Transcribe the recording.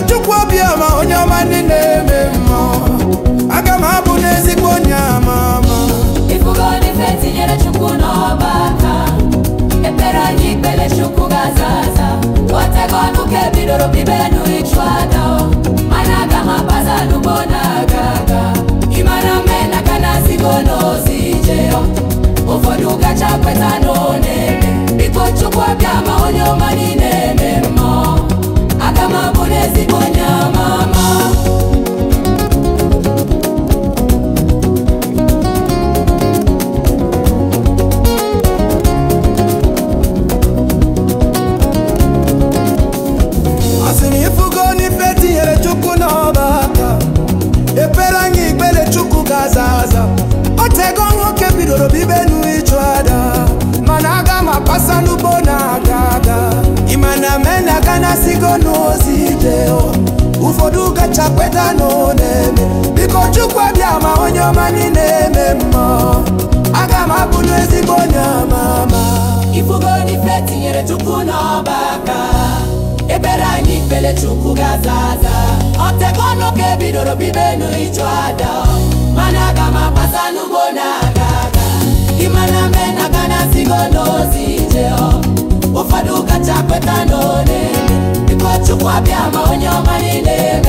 chukwu obiọma onye ọma ndị na-eme mmụọ aga m abụ n'ezigbo onye ama ama ifugo n'ife tinyere chukwu n'ọba aka ekpere anyị ikpere chukwu ga-aza aza otego ọnụ ka ebidoro bibe n'ịchụ aja o. mana aga m abaza n'ugbo na-aga aga ịmara mme na ka na-azigo n'ozi ije o. ụfọdụ gacha kweta n'one biko chukwu ọbịa ma onye ọma niile eme mmụọ aga m abụ n'ezigbo onye ama ama asị m ifugo n'ife tinyere chukwu n'ọba aka ekpere anyị ikpere chukwu ga-aza aza otego nwoke bidoro bibenu ịchụ ada mana aga m akpasa n'ugbo na-aga aga ịma na mena aga na-asigo n'ozi ije o. ụfọdụ gacha kweta na ọ na-eme biko chukwu abịa ma onye ọma niile eme mmụọ aga m abụ n'ezigbo onye ama ama ifugo n'ife tinyere chukwu n'ọba aka ekpere anyị ikpele chukwu ga-aza aza otego ọnụ ka ebidoro bibenu ịchụ aja mana aga m agbasa n'ugbo na-aga aga ịmana mme na aga na-asigo n'ozi ije ọ. ụfọdụ kacha kweta n'one biko chukwu abịa ma onye ọma niile